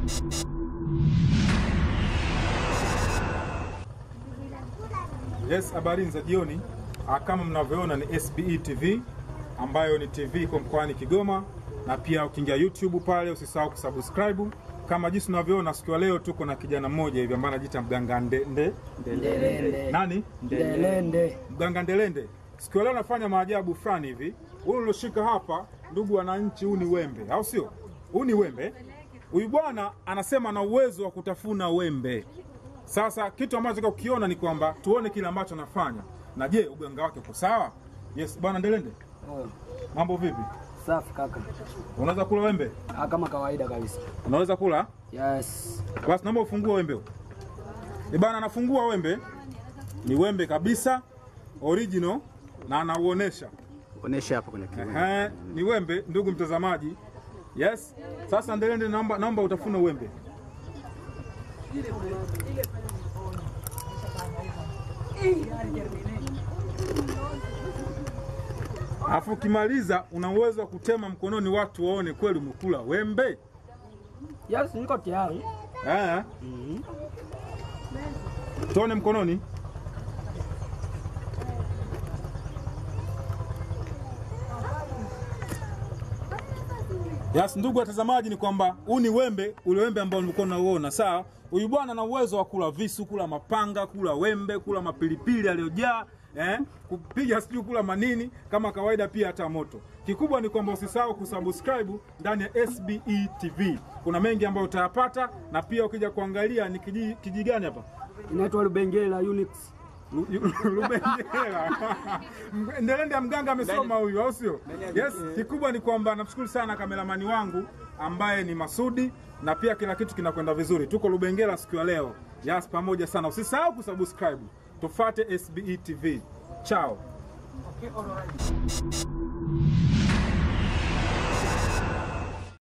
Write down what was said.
Yes, habari za jioni. Ah, Kama mnavyoona ni SBE TV ambayo ni TV iko mkoani Kigoma, na pia ukiingia YouTube pale usisahau kusubscribe. Kama jinsi unavyoona, siku ya leo tuko na kijana mmoja hivi ambaye anajiita mganga nde, nde, Ndelende. nani Ndelende. mganga Ndelende. Siku ya leo anafanya maajabu fulani hivi. Huyu ulioshika hapa, ndugu wananchi, huu ni wembe, au sio? Huu ni wembe. Huyu bwana anasema ana uwezo wa kutafuna wembe. Sasa kitu ambacho nataka kukiona ni kwamba tuone kile ambacho anafanya, na je, uganga wake uko sawa? Yes, bwana Ndelende, Oh, mambo vipi? safi kaka. Unaweza kula wembe? Ah, kama kawaida kabisa. Unaweza kula? Yes. Basi naomba ufungue wembe huu. Eh bana, anafungua wembe, ni wembe kabisa original na anauonesha Onesha hapo kwenye kiwembe. Ehe, ni wembe ndugu mtazamaji. Yes. Sasa Ndelende, naomba naomba utafune wembe. Alafu ukimaliza una uwezo wa kutema mkononi, watu waone kweli umekula wembe. Yes, niko tayari. Eh. Tuone mkononi. Yes, ndugu watazamaji, ni kwamba huu ni wembe, ule wembe ambao nilikuwa nauona. Sawa, huyu bwana ana uwezo wa kula visu, kula mapanga, kula wembe, kula mapilipili aliyojaa eh, kupiga sijui kula manini kama kawaida, pia hata moto. Kikubwa ni kwamba usisahau kusubscribe ndani ya SBE TV. Kuna mengi ambayo utayapata, na pia ukija kuangalia ni kiji, kiji gani hapa Inaitwa Lubengela Unix. Lu- Lu- Lubengela. Ndelende ya mganga amesoma huyu, au sio? Yes, kikubwa ni kwamba namshukuru sana kameramani wangu ambaye ni Masudi na pia kila kitu kinakwenda vizuri. Tuko Lubengela siku ya leo. Yes, pamoja sana. Usisahau kusubscribe. Tufate SBE TV. Chao.